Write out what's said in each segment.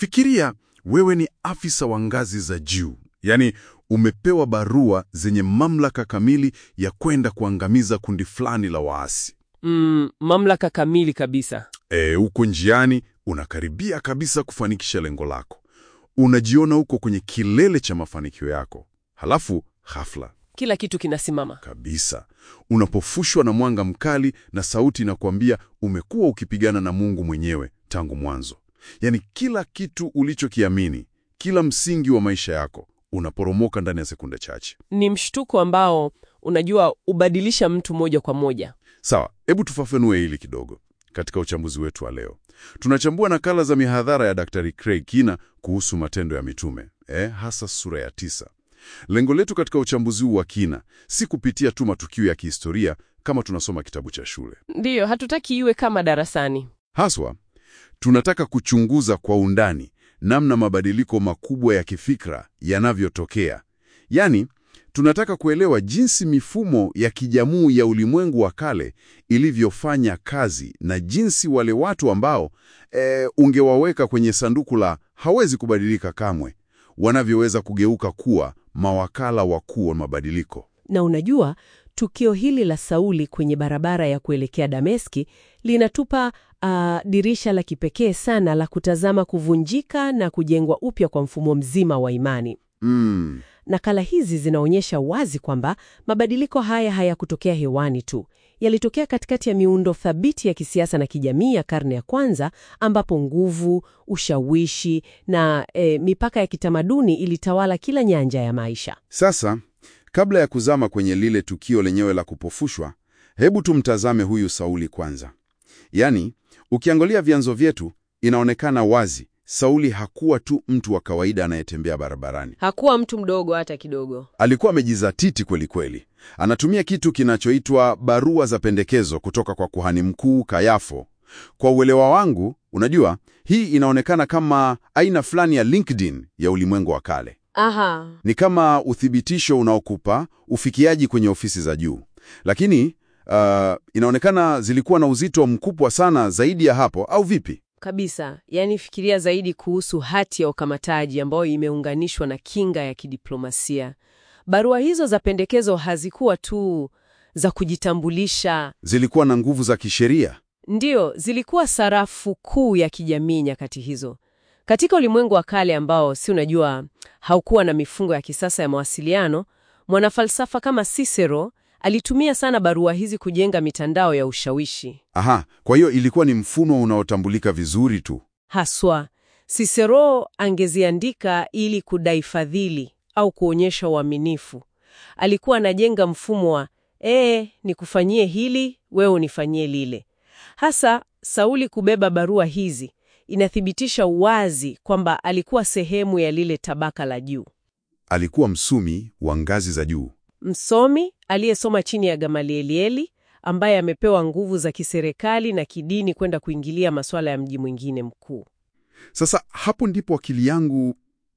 Fikiria wewe ni afisa wa ngazi za juu, yaani umepewa barua zenye mamlaka kamili ya kwenda kuangamiza kundi fulani la waasi. Mm, mamlaka kamili kabisa. E, uko njiani, unakaribia kabisa kufanikisha lengo lako, unajiona uko kwenye kilele cha mafanikio yako, halafu ghafla Kila kitu kinasimama. kabisa unapofushwa na mwanga mkali na sauti inakuambia umekuwa ukipigana na Mungu mwenyewe tangu mwanzo. Yaani kila kitu ulichokiamini, kila msingi wa maisha yako unaporomoka ndani ya sekunde chache. Ni mshtuko ambao unajua ubadilisha mtu moja kwa moja. Sawa, hebu tufafanue hili kidogo. Katika uchambuzi wetu wa leo, tunachambua nakala za mihadhara ya Daktari Craig Kina kuhusu matendo ya mitume, eh, hasa sura ya tisa. Lengo letu katika uchambuzi huu wa kina si kupitia tu matukio ya kihistoria kama tunasoma kitabu cha shule. Ndiyo, hatutaki iwe kama darasani. Haswa tunataka kuchunguza kwa undani namna mabadiliko makubwa ya kifikra yanavyotokea. Yaani, tunataka kuelewa jinsi mifumo ya kijamii ya ulimwengu wa kale ilivyofanya kazi na jinsi wale watu ambao e, ungewaweka kwenye sanduku la hawezi kubadilika kamwe, wanavyoweza kugeuka kuwa mawakala wakuu wa mabadiliko. Na unajua, tukio hili la Sauli kwenye barabara ya kuelekea Dameski linatupa ah, dirisha la kipekee sana la kutazama kuvunjika na kujengwa upya kwa mfumo mzima wa imani. Mm, Nakala hizi zinaonyesha wazi kwamba mabadiliko haya hayakutokea hewani tu, yalitokea katikati ya miundo thabiti ya kisiasa na kijamii ya karne ya kwanza, ambapo nguvu, ushawishi na eh, mipaka ya kitamaduni ilitawala kila nyanja ya maisha. Sasa, kabla ya kuzama kwenye lile tukio lenyewe la kupofushwa, hebu tumtazame huyu Sauli kwanza. Yaani, ukiangalia vyanzo vyetu, inaonekana wazi Sauli hakuwa tu mtu wa kawaida anayetembea barabarani. Hakuwa mtu mdogo hata kidogo. Alikuwa amejizatiti kweli kweli. Anatumia kitu kinachoitwa barua za pendekezo kutoka kwa kuhani mkuu Kayafo. Kwa uelewa wangu, unajua, hii inaonekana kama aina fulani ya LinkedIn ya ulimwengu wa kale. Aha. Ni kama uthibitisho unaokupa ufikiaji kwenye ofisi za juu, lakini uh, inaonekana zilikuwa na uzito mkubwa sana zaidi ya hapo, au vipi? Kabisa. Yaani fikiria zaidi kuhusu hati ya ukamataji ambayo imeunganishwa na kinga ya kidiplomasia. Barua hizo za pendekezo hazikuwa tu za kujitambulisha. Zilikuwa na nguvu za kisheria. Ndiyo, zilikuwa sarafu kuu ya kijamii nyakati hizo. Katika ulimwengu wa kale ambao si unajua haukuwa na mifungo ya kisasa ya mawasiliano, mwanafalsafa kama Cicero alitumia sana barua hizi kujenga mitandao ya ushawishi. Aha, kwa hiyo ilikuwa ni mfumo unaotambulika vizuri tu. Haswa, Cicero angeziandika ili kudai fadhili au kuonyesha uaminifu. Alikuwa anajenga mfumo wa ee, nikufanyie hili, wewe unifanyie lile. Hasa Sauli kubeba barua hizi inathibitisha wazi kwamba alikuwa sehemu ya lile tabaka la juu, Alikuwa msumi wa ngazi za juu. msomi aliyesoma chini ya Gamalielieli, ambaye amepewa nguvu za kiserikali na kidini kwenda kuingilia masuala ya mji mwingine mkuu. Sasa hapo ndipo akili yangu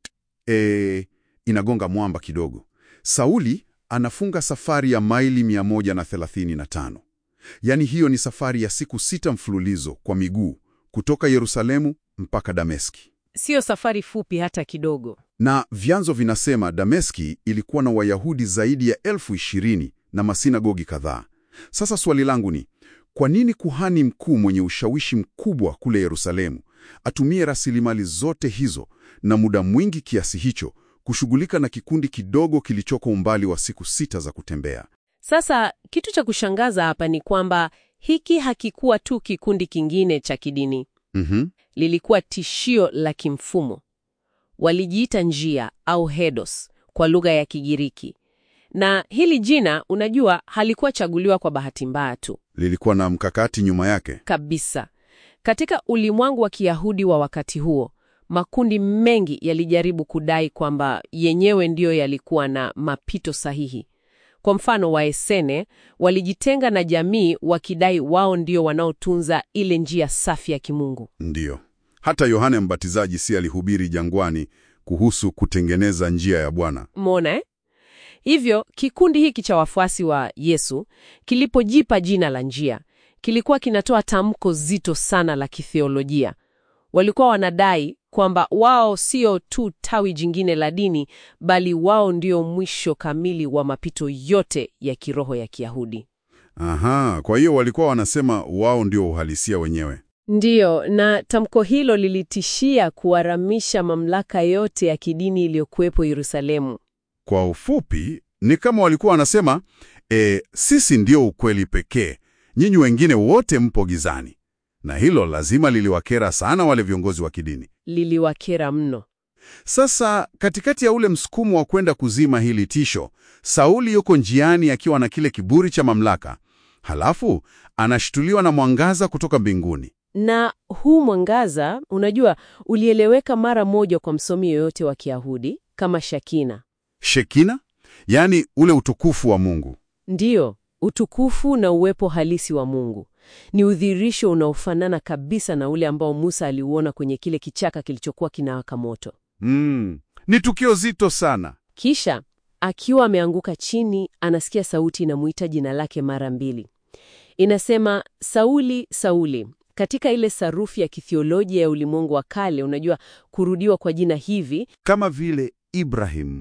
e, inagonga mwamba kidogo. Sauli anafunga safari ya maili 135. Yaani hiyo ni safari ya siku sita mfululizo kwa miguu kutoka Yerusalemu mpaka Dameski. Siyo safari fupi hata kidogo. Na vyanzo vinasema Dameski ilikuwa na Wayahudi zaidi ya elfu ishirini na masinagogi kadhaa. Sasa swali langu ni kwa nini kuhani mkuu mwenye ushawishi mkubwa kule Yerusalemu atumie rasilimali zote hizo na muda mwingi kiasi hicho kushughulika na kikundi kidogo kilichoko umbali wa siku sita za kutembea? Sasa kitu cha kushangaza hapa ni kwamba hiki hakikuwa tu kikundi kingine cha kidini, Mhm. lilikuwa tishio la kimfumo. Walijiita njia au hedos kwa lugha ya Kigiriki, na hili jina, unajua, halikuwa chaguliwa kwa bahati mbaya tu Lilikuwa na mkakati nyuma yake. kabisa. Katika ulimwengu wa Kiyahudi wa wakati huo, makundi mengi yalijaribu kudai kwamba yenyewe ndiyo yalikuwa na mapito sahihi. Kwa mfano, Waesene walijitenga na jamii wakidai wao ndio wanaotunza ile njia safi ya kimungu. Ndiyo. Hata Yohane Mbatizaji si alihubiri jangwani kuhusu kutengeneza njia ya Bwana. Mona eh? Hivyo kikundi hiki cha wafuasi wa Yesu kilipojipa jina la njia, kilikuwa kinatoa tamko zito sana la kitheolojia. Walikuwa wanadai kwamba wao sio tu tawi jingine la dini, bali wao ndio mwisho kamili wa mapito yote ya kiroho ya Kiyahudi. Aha, kwa hiyo walikuwa wanasema wao ndio uhalisia wenyewe. Ndiyo, na tamko hilo lilitishia kuharamisha mamlaka yote ya kidini iliyokuwepo Yerusalemu. Kwa ufupi, ni kama walikuwa wanasema e, sisi ndio ukweli pekee, nyinyi wengine wote mpo gizani. Na hilo lazima liliwakera sana wale viongozi wa kidini. Liliwakera mno. Sasa katikati ya ule msukumo wa kwenda kuzima hili tisho, Sauli yuko njiani akiwa na kile kiburi cha mamlaka, halafu anashtuliwa na mwangaza kutoka mbinguni. Na huu mwangaza, unajua, ulieleweka mara moja kwa msomi yoyote wa Kiyahudi kama Shakina. Shekina, yaani ule utukufu wa Mungu. Ndiyo, utukufu na uwepo halisi wa Mungu. Ni udhihirisho unaofanana kabisa na ule ambao Musa aliuona kwenye kile kichaka kilichokuwa kinawaka moto. Mm, ni tukio zito sana. Kisha akiwa ameanguka chini, anasikia sauti inamuita jina lake mara mbili. Inasema, Sauli, Sauli. Katika ile sarufi ya kithiolojia ya ulimwengu wa kale, unajua kurudiwa kwa jina hivi Kama vile Ibrahim,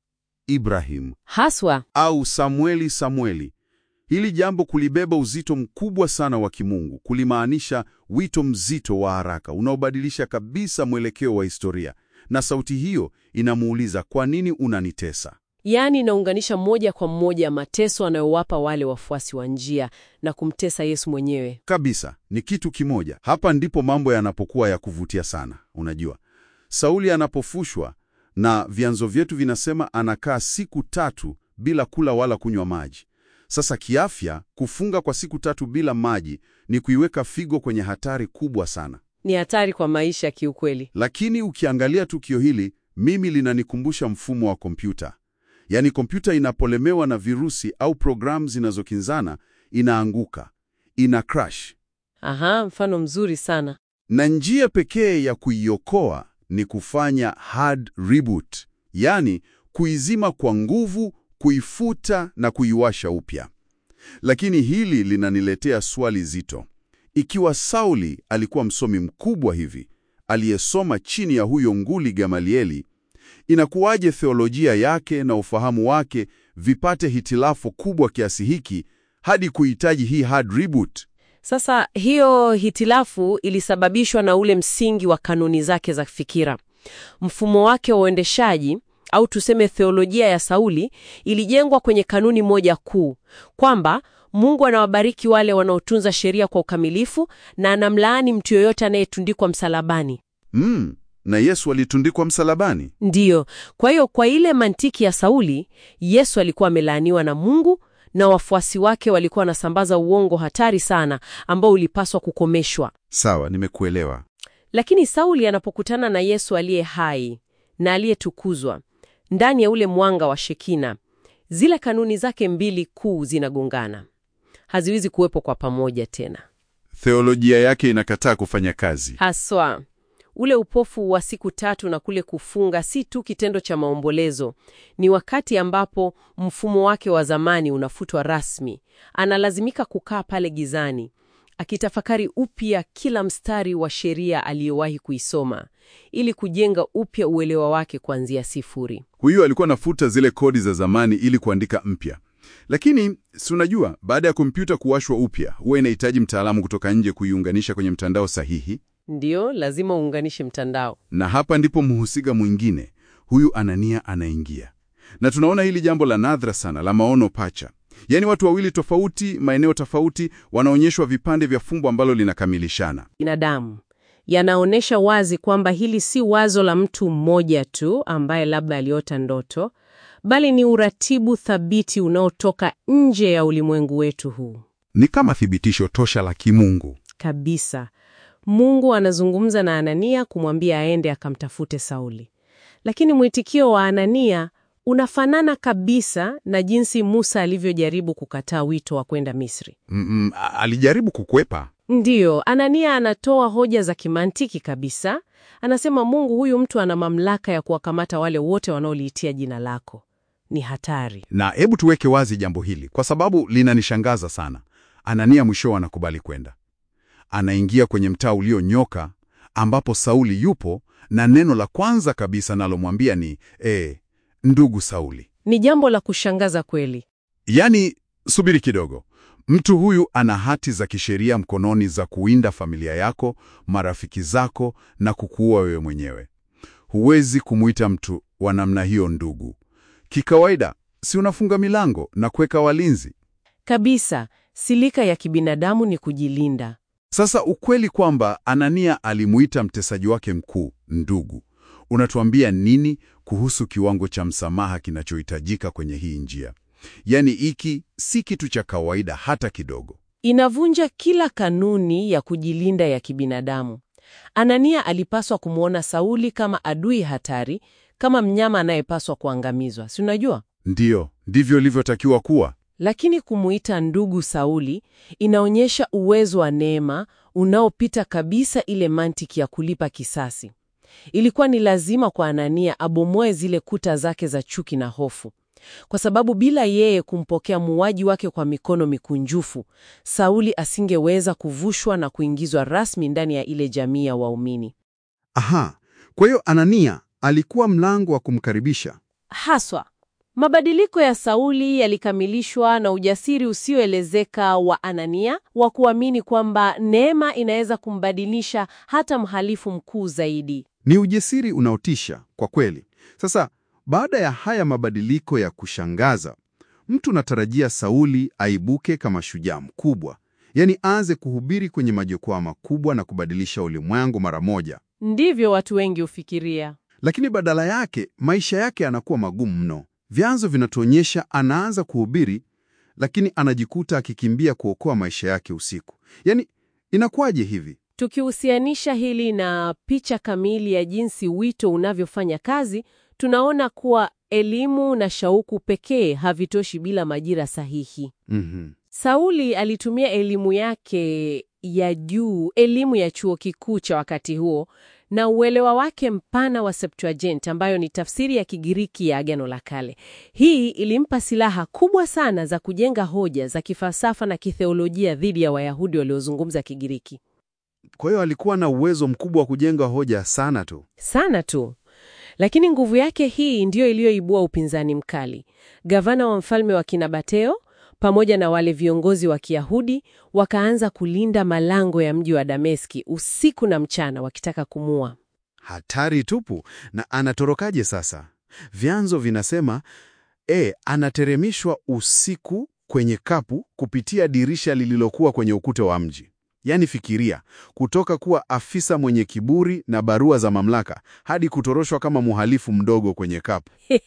Ibrahim haswa au Samueli, Samueli. Hili jambo kulibeba uzito mkubwa sana wa kimungu, kulimaanisha wito mzito wa haraka unaobadilisha kabisa mwelekeo wa historia. Na sauti hiyo inamuuliza, kwa nini unanitesa? Yaani inaunganisha moja kwa moja mateso anayowapa wale wafuasi wa njia na kumtesa Yesu mwenyewe. Kabisa, ni kitu kimoja. Hapa ndipo mambo yanapokuwa ya kuvutia sana. Unajua, Sauli anapofushwa, na vyanzo vyetu vinasema anakaa siku tatu bila kula wala kunywa maji. Sasa kiafya, kufunga kwa siku tatu bila maji ni kuiweka figo kwenye hatari kubwa sana. Ni hatari kwa maisha kiukweli. Lakini ukiangalia tukio hili, mimi linanikumbusha mfumo wa kompyuta. Yaani kompyuta inapolemewa na virusi au programu zinazokinzana, inaanguka, ina crash. Aha, mfano mzuri sana. Na njia pekee ya kuiokoa ni kufanya hard reboot, yaani kuizima kwa nguvu, kuifuta na kuiwasha upya. Lakini hili linaniletea swali zito. Ikiwa Sauli alikuwa msomi mkubwa hivi, aliyesoma chini ya huyo nguli Gamalieli, inakuwaje theolojia yake na ufahamu wake vipate hitilafu kubwa kiasi hiki hadi kuhitaji hii hard reboot? Sasa hiyo hitilafu ilisababishwa na ule msingi wa kanuni zake za fikira. Mfumo wake wa uendeshaji au tuseme theolojia ya Sauli ilijengwa kwenye kanuni moja kuu, kwamba Mungu anawabariki wale wanaotunza sheria kwa ukamilifu na anamlaani mtu yoyote anayetundikwa msalabani. Mm, na Yesu alitundikwa msalabani. Ndiyo. Kwa hiyo kwa ile mantiki ya Sauli, Yesu alikuwa amelaaniwa na Mungu na wafuasi wake walikuwa wanasambaza uongo hatari sana ambao ulipaswa kukomeshwa. Sawa, nimekuelewa. Lakini Sauli anapokutana na Yesu aliye hai na aliyetukuzwa ndani ya ule mwanga wa Shekina, zile kanuni zake mbili kuu zinagongana, haziwezi kuwepo kwa pamoja tena. Theolojia yake inakataa kufanya kazi. Haswa ule upofu wa siku tatu na kule kufunga si tu kitendo cha maombolezo, ni wakati ambapo mfumo wake wa zamani unafutwa rasmi. Analazimika kukaa pale gizani akitafakari upya kila mstari wa sheria aliyowahi kuisoma ili kujenga upya uelewa wake kuanzia sifuri. Huyu alikuwa anafuta zile kodi za zamani ili kuandika mpya. Lakini si unajua, baada ya kompyuta kuwashwa upya, huwa inahitaji mtaalamu kutoka nje kuiunganisha kwenye mtandao sahihi. Ndiyo, lazima uunganishe mtandao. Na hapa ndipo mhusika mwingine huyu Anania anaingia, na tunaona hili jambo la nadra sana la maono pacha, yaani watu wawili tofauti, maeneo tofauti, wanaonyeshwa vipande vya fumbo ambalo linakamilishana. Binadamu yanaonyesha wazi kwamba hili si wazo la mtu mmoja tu ambaye labda aliota ndoto, bali ni uratibu thabiti unaotoka nje ya ulimwengu wetu huu Ni kama thibitisho tosha la kimungu. kabisa. Mungu anazungumza na Anania kumwambia aende akamtafute Sauli, lakini mwitikio wa Anania unafanana kabisa na jinsi Musa alivyojaribu kukataa wito wa kwenda Misri. Mm, mm, a- alijaribu kukwepa. Ndiyo, Anania anatoa hoja za kimantiki kabisa. Anasema Mungu, huyu mtu ana mamlaka ya kuwakamata wale wote wanaoliitia jina lako. Ni hatari. Na hebu tuweke wazi jambo hili kwa sababu linanishangaza sana. Anania mwisho anakubali kwenda, anaingia kwenye mtaa ulionyoka, ambapo Sauli yupo na neno la kwanza kabisa nalomwambia ni e, ndugu Sauli. Ni jambo la kushangaza kweli. Yaani, subiri kidogo. Mtu huyu ana hati za kisheria mkononi za kuinda familia yako, marafiki zako na kukuua wewe mwenyewe. Huwezi kumuita mtu wa namna hiyo ndugu. Kikawaida, si unafunga milango na kuweka walinzi? Kabisa, silika ya kibinadamu ni kujilinda. Sasa ukweli kwamba Anania alimuita mtesaji wake mkuu ndugu, unatuambia nini kuhusu kiwango cha msamaha kinachohitajika kwenye hii njia? Yaani, hiki si kitu cha kawaida hata kidogo. Inavunja kila kanuni ya kujilinda ya kibinadamu. Anania alipaswa kumwona Sauli kama adui hatari, kama mnyama anayepaswa kuangamizwa, si unajua? Ndiyo, ndivyo ilivyotakiwa kuwa. Lakini kumuita ndugu Sauli inaonyesha uwezo wa neema unaopita kabisa ile mantiki ya kulipa kisasi. Ilikuwa ni lazima kwa Anania abomoe zile kuta zake za chuki na hofu, kwa sababu bila yeye kumpokea muuaji wake kwa mikono mikunjufu, Sauli asingeweza kuvushwa na kuingizwa rasmi ndani ya ile jamii ya waumini. Aha, kwa hiyo Anania alikuwa mlango wa kumkaribisha. Haswa, mabadiliko ya Sauli yalikamilishwa na ujasiri usioelezeka wa Anania wa kuamini kwamba neema inaweza kumbadilisha hata mhalifu mkuu zaidi. Ni ujasiri unaotisha kwa kweli. Sasa baada ya haya mabadiliko ya kushangaza, mtu natarajia Sauli aibuke kama shujaa mkubwa, yaani aanze kuhubiri kwenye majukwaa makubwa na kubadilisha ulimwengu mara moja. Ndivyo watu wengi hufikiria. Lakini badala yake maisha yake yanakuwa magumu mno. Vyanzo vinatuonyesha anaanza kuhubiri, lakini anajikuta akikimbia kuokoa maisha yake usiku. Yaani, inakuwaje hivi? Tukihusianisha hili na picha kamili ya jinsi wito unavyofanya kazi, tunaona kuwa elimu na shauku pekee havitoshi bila majira sahihi. Mhm. Sauli alitumia elimu yake ya juu, elimu ya chuo kikuu cha wakati huo, na uelewa wake mpana wa Septuagint, ambayo ni tafsiri ya Kigiriki ya Agano la Kale. Hii ilimpa silaha kubwa sana za kujenga hoja za kifalsafa na kitheolojia dhidi ya Wayahudi waliozungumza Kigiriki. Kwa hiyo alikuwa na uwezo mkubwa wa kujenga hoja sana tu. Sana tu. Lakini nguvu yake hii ndiyo iliyoibua upinzani mkali. Gavana wa mfalme wa Kinabateo pamoja na wale viongozi wa Kiyahudi wakaanza kulinda malango ya mji wa Dameski usiku na mchana wakitaka kumua. Hatari tupu. Na anatorokaje sasa? Vyanzo vinasema e, anateremishwa usiku kwenye kapu kupitia dirisha lililokuwa kwenye ukuta wa mji. Yaani fikiria, kutoka kuwa afisa mwenye kiburi na barua za mamlaka hadi kutoroshwa kama mhalifu mdogo kwenye kapu.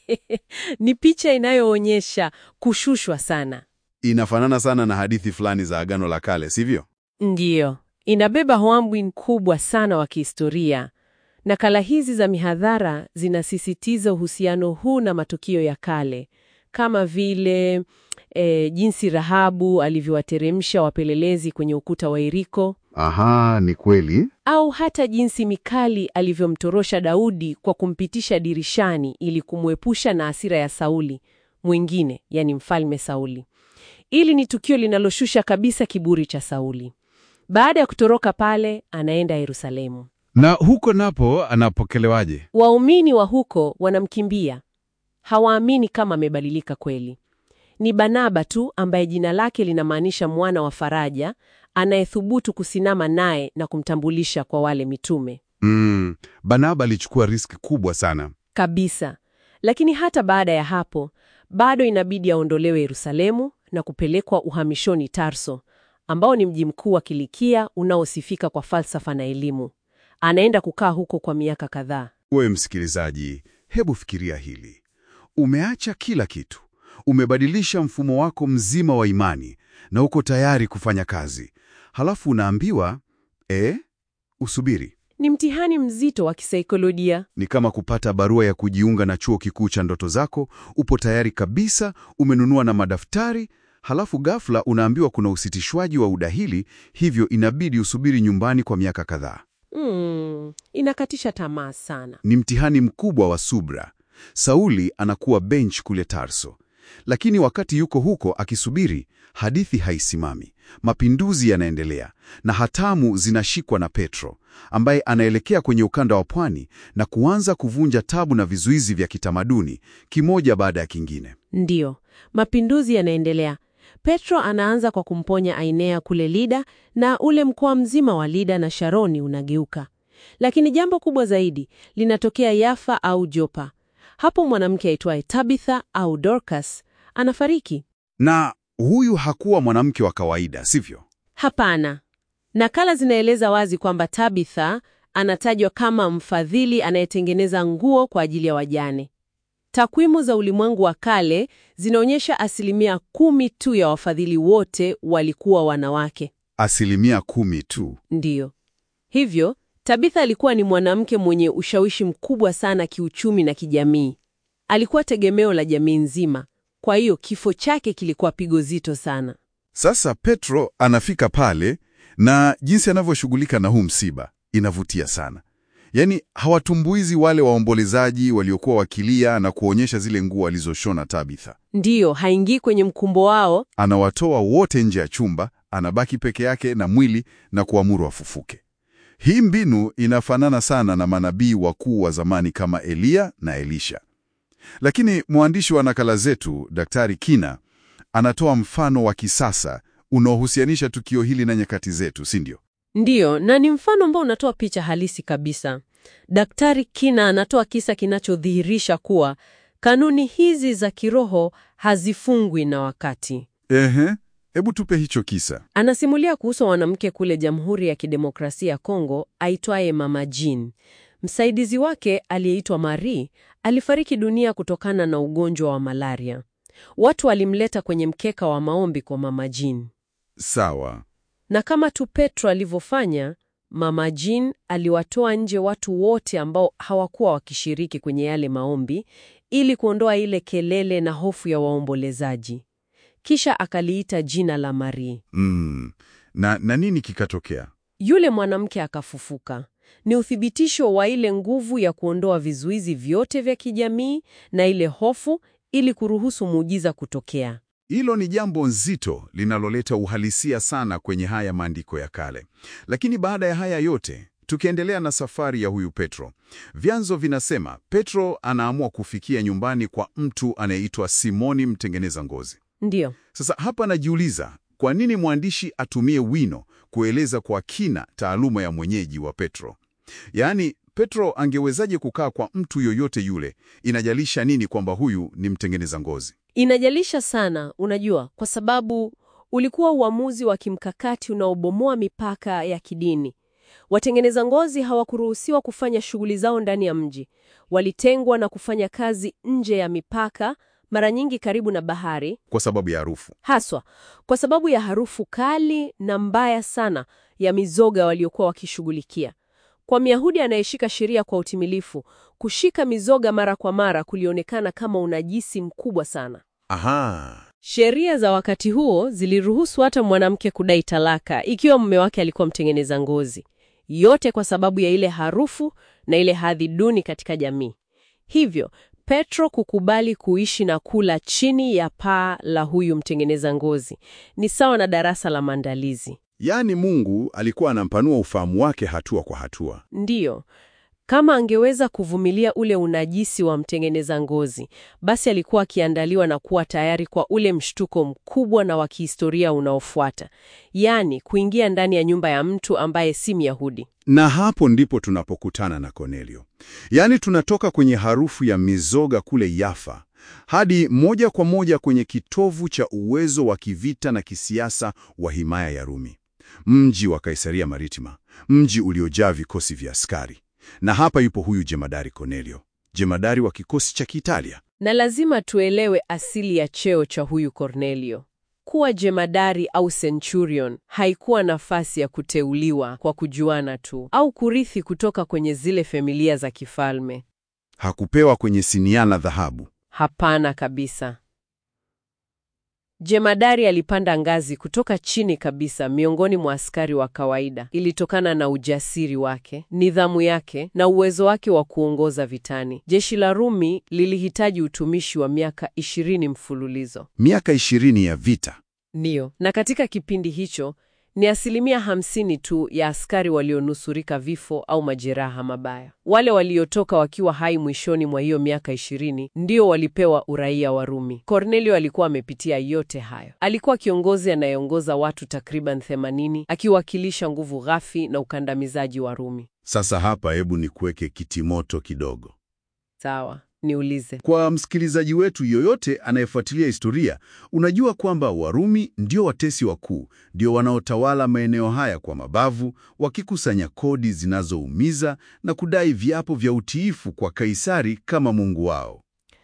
Ni picha inayoonyesha kushushwa sana. Inafanana sana na hadithi fulani za Agano la Kale, sivyo? Ndiyo, inabeba hoambwi kubwa sana wa kihistoria. Nakala hizi za mihadhara zinasisitiza uhusiano huu na matukio ya kale, kama vile e, jinsi Rahabu alivyowateremsha wapelelezi kwenye ukuta wa Yeriko, Aha, ni kweli. au hata jinsi Mikali alivyomtorosha Daudi kwa kumpitisha dirishani ili kumwepusha na hasira ya Sauli mwingine, yani mfalme Sauli. Ili ni tukio linaloshusha kabisa kiburi cha Sauli. Baada ya kutoroka pale, anaenda Yerusalemu. Na huko napo anapokelewaje? Waumini wa huko wanamkimbia, hawaamini kama amebadilika kweli. Ni Barnaba tu ambaye jina lake linamaanisha mwana wa faraja, anayethubutu kusimama naye na kumtambulisha kwa wale mitume Mm, Barnaba alichukua riski kubwa sana. kabisa. Lakini hata baada ya hapo, bado inabidi aondolewe Yerusalemu na kupelekwa uhamishoni Tarso, ambao ni mji mkuu wa Kilikia unaosifika kwa falsafa na elimu. Anaenda kukaa huko kwa miaka kadhaa. Wewe msikilizaji, hebu fikiria hili. Umeacha kila kitu, umebadilisha mfumo wako mzima wa imani na uko tayari kufanya kazi, halafu unaambiwa eh, usubiri. Ni mtihani mzito wa kisaikolojia. Ni kama kupata barua ya kujiunga na chuo kikuu cha ndoto zako. Upo tayari kabisa, umenunua na madaftari, halafu ghafla unaambiwa kuna usitishwaji wa udahili, hivyo inabidi usubiri nyumbani kwa miaka kadhaa. Mm, inakatisha tamaa sana. Ni mtihani mkubwa wa subra. Sauli anakuwa bench kule Tarso, Lakini wakati yuko huko akisubiri, hadithi haisimami. Mapinduzi yanaendelea na hatamu zinashikwa na Petro, ambaye anaelekea kwenye ukanda wa pwani na kuanza kuvunja tabu na vizuizi vya kitamaduni kimoja baada ya kingine. Ndiyo, mapinduzi yanaendelea. Petro anaanza kwa kumponya Ainea kule Lida na ule mkoa mzima wa Lida na Sharoni unageuka. Lakini jambo kubwa zaidi linatokea Yafa au Jopa. Hapo mwanamke aitwaye Tabitha au Dorcas anafariki. Na huyu hakuwa mwanamke wa kawaida, sivyo? Hapana. Nakala zinaeleza wazi kwamba Tabitha anatajwa kama mfadhili anayetengeneza nguo kwa ajili ya wajane. Takwimu za ulimwengu wa kale zinaonyesha asilimia kumi tu ya wafadhili wote walikuwa wanawake. Asilimia kumi tu. Ndiyo. Hivyo, Tabitha alikuwa ni mwanamke mwenye ushawishi mkubwa sana kiuchumi na kijamii. Alikuwa tegemeo la jamii nzima. Kwa hiyo kifo chake kilikuwa pigo zito sana. Sasa Petro anafika pale na jinsi anavyoshughulika na huu msiba inavutia sana. Yaani hawatumbuizi wale waombolezaji waliokuwa wakilia na kuonyesha zile nguo alizoshona Tabitha. Ndiyo, haingii kwenye mkumbo wao. Anawatoa wote nje ya chumba, anabaki peke yake na mwili na kuamuru wafufuke. Hii mbinu inafanana sana na manabii wakuu wa zamani kama Eliya na Elisha. Lakini mwandishi wa nakala zetu, Daktari Kina, anatoa mfano wa kisasa unaohusianisha tukio hili na nyakati zetu, si ndio? Ndiyo, na ni mfano ambao unatoa picha halisi kabisa. Daktari Kina anatoa kisa kinachodhihirisha kuwa kanuni hizi za kiroho hazifungwi na wakati. Ehe, hebu tupe hicho kisa. Anasimulia kuhusu mwanamke kule Jamhuri ya Kidemokrasia ya Kongo aitwaye Mama Jean. Msaidizi wake aliyeitwa Marie alifariki dunia kutokana na ugonjwa wa malaria. Watu walimleta kwenye mkeka wa maombi kwa Mama Jean. Sawa. Na kama tu Petro alivyofanya, Mama Jean aliwatoa nje watu wote ambao hawakuwa wakishiriki kwenye yale maombi ili kuondoa ile kelele na hofu ya waombolezaji. Kisha akaliita jina la Marie. Mm. Na, na nini kikatokea? Yule mwanamke akafufuka. Ni uthibitisho wa ile nguvu ya kuondoa vizuizi vyote vya kijamii na ile hofu ili kuruhusu muujiza kutokea. Hilo ni jambo nzito linaloleta uhalisia sana kwenye haya maandiko ya kale. Lakini baada ya haya yote, tukiendelea na safari ya huyu Petro, vyanzo vinasema Petro anaamua kufikia nyumbani kwa mtu anayeitwa Simoni mtengeneza ngozi. Ndiyo. Sasa hapa najiuliza, kwa nini mwandishi atumie wino kueleza kwa kina taaluma ya mwenyeji wa Petro? Yaani, Petro angewezaje kukaa kwa mtu yoyote yule? Inajalisha nini kwamba huyu ni mtengeneza ngozi? Inajalisha sana, unajua, kwa sababu ulikuwa uamuzi wa kimkakati unaobomoa mipaka ya kidini. Watengeneza ngozi hawakuruhusiwa kufanya shughuli zao ndani ya mji. Walitengwa na kufanya kazi nje ya mipaka, mara nyingi karibu na bahari, Kwa sababu ya harufu. haswa kwa sababu ya harufu kali na mbaya sana ya mizoga waliokuwa wakishughulikia. Kwa Myahudi anayeshika sheria kwa utimilifu, kushika mizoga mara kwa mara kulionekana kama unajisi mkubwa sana. Aha. Sheria za wakati huo ziliruhusu hata mwanamke kudai talaka ikiwa mume wake alikuwa mtengeneza ngozi, yote kwa sababu ya ile harufu na ile hadhi duni katika jamii. Hivyo Petro kukubali kuishi na kula chini ya paa la huyu mtengeneza ngozi ni sawa na darasa la maandalizi. Yaani Mungu alikuwa anampanua ufahamu wake hatua kwa hatua. Ndiyo, kama angeweza kuvumilia ule unajisi wa mtengeneza ngozi, basi alikuwa akiandaliwa na kuwa tayari kwa ule mshtuko mkubwa na wa kihistoria unaofuata, yaani kuingia ndani ya nyumba ya mtu ambaye si Myahudi. Na hapo ndipo tunapokutana na Kornelio. Yaani tunatoka kwenye harufu ya mizoga kule Yafa hadi moja kwa moja kwenye kitovu cha uwezo wa kivita na kisiasa wa himaya ya Rumi, mji wa Kaisaria Maritima, mji uliojaa vikosi vya askari. Na hapa yupo huyu jemadari Kornelio, jemadari wa kikosi cha Kiitalia. Na lazima tuelewe asili ya cheo cha huyu Kornelio. Kuwa jemadari au centurion haikuwa nafasi ya kuteuliwa kwa kujuana tu au kurithi kutoka kwenye zile familia za kifalme. Hakupewa kwenye sinia la dhahabu. Hapana kabisa. Jemadari alipanda ngazi kutoka chini kabisa miongoni mwa askari wa kawaida. Ilitokana na ujasiri wake, nidhamu yake na uwezo wake wa kuongoza vitani. Jeshi la Rumi lilihitaji utumishi wa miaka ishirini mfululizo. Miaka ishirini ya vita. Ndiyo, na katika kipindi hicho ni asilimia hamsini tu ya askari walionusurika vifo au majeraha mabaya. Wale waliotoka wakiwa hai mwishoni mwa hiyo miaka ishirini ndio walipewa uraia wa Rumi. Cornelio alikuwa amepitia yote hayo. Alikuwa kiongozi anayeongoza watu takriban 80 akiwakilisha nguvu ghafi na ukandamizaji wa Rumi. Sasa hapa, hebu nikuweke kitimoto kidogo. Sawa, niulize. Kwa msikilizaji wetu yoyote anayefuatilia historia, unajua kwamba Warumi ndio watesi wakuu, ndio wanaotawala maeneo haya kwa mabavu, wakikusanya kodi zinazoumiza na kudai viapo vya utiifu kwa Kaisari kama mungu wao.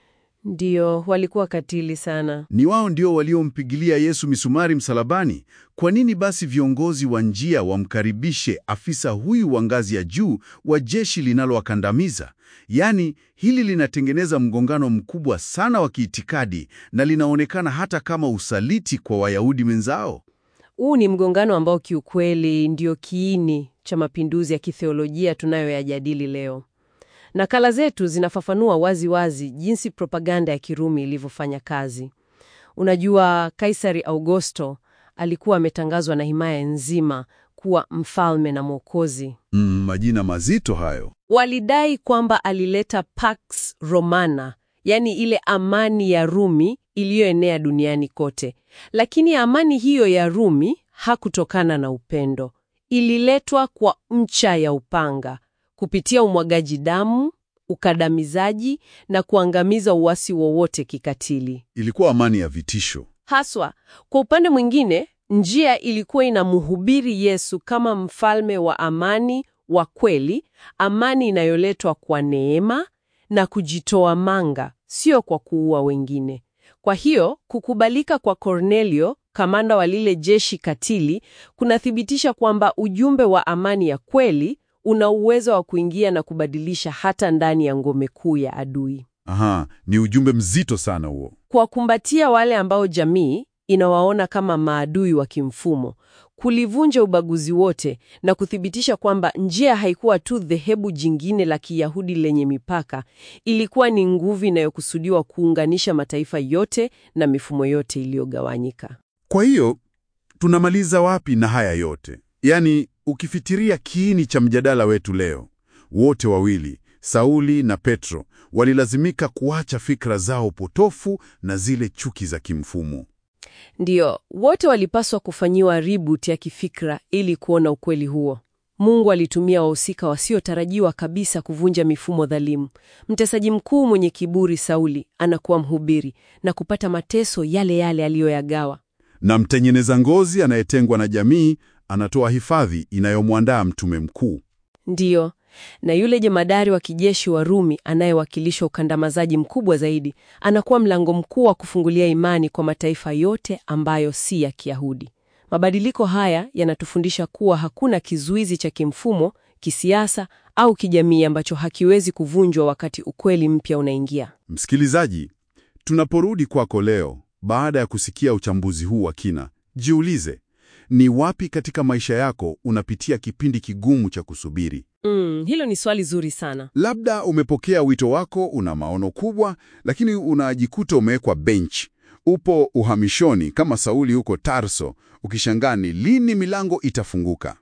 Ndiyo, walikuwa katili sana. Ni wao ndio waliompigilia Yesu misumari msalabani. Kwa nini basi viongozi wa njia wamkaribishe afisa huyu wa ngazi ya juu wa jeshi linalowakandamiza? Yaani, hili linatengeneza mgongano mkubwa sana wa kiitikadi na linaonekana hata kama usaliti kwa Wayahudi wenzao. Huu ni mgongano ambao kiukweli ndio kiini cha mapinduzi ya kitheolojia tunayoyajadili leo. Nakala zetu zinafafanua wazi wazi jinsi propaganda ya Kirumi ilivyofanya kazi. Unajua, Kaisari Augusto alikuwa ametangazwa na himaya nzima kuwa mfalme na mwokozi. Mm, majina mazito hayo. Walidai kwamba alileta Pax Romana, yaani ile amani ya Rumi iliyoenea duniani kote. Lakini amani hiyo ya Rumi hakutokana na upendo, ililetwa kwa ncha ya upanga kupitia umwagaji damu, ukandamizaji na kuangamiza uasi wowote kikatili. Ilikuwa amani ya vitisho. Haswa, kwa upande mwingine, njia ilikuwa inamhubiri Yesu kama mfalme wa amani wa kweli, amani inayoletwa kwa neema na kujitoa manga, sio kwa kuua wengine. Kwa hiyo, kukubalika kwa Cornelio, kamanda wa lile jeshi katili, kunathibitisha kwamba ujumbe wa amani ya kweli una uwezo wa kuingia na kubadilisha hata ndani ya ngome kuu ya adui. Aha, ni ujumbe mzito sana huo. Kuwakumbatia wale ambao jamii inawaona kama maadui wa kimfumo, kulivunja ubaguzi wote na kuthibitisha kwamba njia haikuwa tu dhehebu jingine la Kiyahudi lenye mipaka, ilikuwa ni nguvu inayokusudiwa kuunganisha mataifa yote na mifumo yote iliyogawanyika. Kwa hiyo tunamaliza wapi na haya yote? Yaani, ukifitiria kiini cha mjadala wetu leo, wote wawili Sauli na Petro walilazimika kuacha fikra zao potofu na zile chuki za kimfumo. Ndiyo, wote walipaswa kufanyiwa reboot ya kifikra ili kuona ukweli huo. Mungu alitumia wahusika wasiotarajiwa kabisa kuvunja mifumo dhalimu. Mtesaji mkuu mwenye kiburi Sauli anakuwa mhubiri na kupata mateso yale yale aliyoyagawa. Na mtengeneza ngozi anayetengwa na jamii anatoa hifadhi inayomwandaa mtume mkuu. Ndiyo, na yule jemadari wa kijeshi wa Rumi anayewakilisha ukandamizaji mkubwa zaidi anakuwa mlango mkuu wa kufungulia imani kwa mataifa yote ambayo si ya Kiyahudi. Mabadiliko haya yanatufundisha kuwa hakuna kizuizi cha kimfumo, kisiasa au kijamii ambacho hakiwezi kuvunjwa wakati ukweli mpya unaingia. Msikilizaji, tunaporudi kwako leo baada ya kusikia uchambuzi huu wa kina, jiulize, ni wapi katika maisha yako unapitia kipindi kigumu cha kusubiri? Mm, hilo ni swali zuri sana. Labda umepokea wito wako, una maono kubwa, lakini unajikuta umewekwa bench. Upo uhamishoni kama Sauli huko Tarso, ukishangaa ni lini milango itafunguka.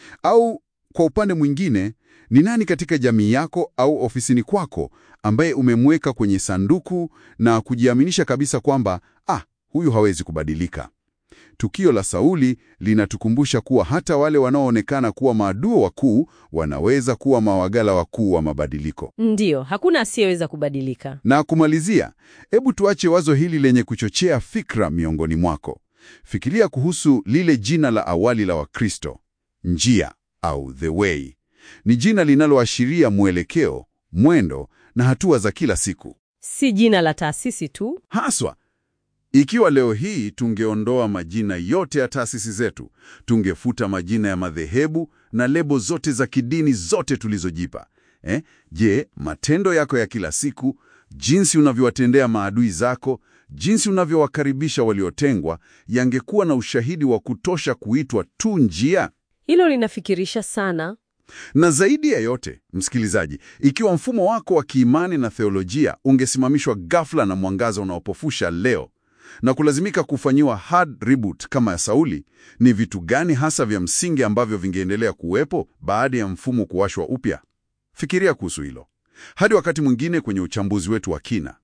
Au kwa upande mwingine, ni nani katika jamii yako au ofisini kwako ambaye umemweka kwenye sanduku na kujiaminisha kabisa kwamba ah, huyu hawezi kubadilika? Tukio la Sauli linatukumbusha kuwa hata wale wanaoonekana kuwa maadui wakuu wanaweza kuwa mawagala wakuu wa mabadiliko. Ndiyo, hakuna asiyeweza kubadilika. Na kumalizia, hebu tuache wazo hili lenye kuchochea fikra miongoni mwako. Fikiria kuhusu lile jina la awali la Wakristo, njia au the way. Ni jina linaloashiria mwelekeo, mwendo na hatua za kila siku. Si jina la taasisi tu. Haswa, ikiwa leo hii tungeondoa majina yote ya taasisi zetu, tungefuta majina ya madhehebu na lebo zote za kidini zote tulizojipa. Eh, je, matendo yako ya kila siku, jinsi unavyowatendea maadui zako jinsi unavyowakaribisha waliotengwa yangekuwa na ushahidi wa kutosha kuitwa tu njia? Hilo linafikirisha sana. Na zaidi ya yote, msikilizaji, ikiwa mfumo wako wa kiimani na theolojia ungesimamishwa ghafla na mwangaza unaopofusha leo na kulazimika kufanyiwa hard reboot kama ya Sauli, ni vitu gani hasa vya msingi ambavyo vingeendelea kuwepo baada ya mfumo kuwashwa upya? Fikiria kuhusu hilo. Hadi wakati mwingine kwenye uchambuzi wetu wa kina.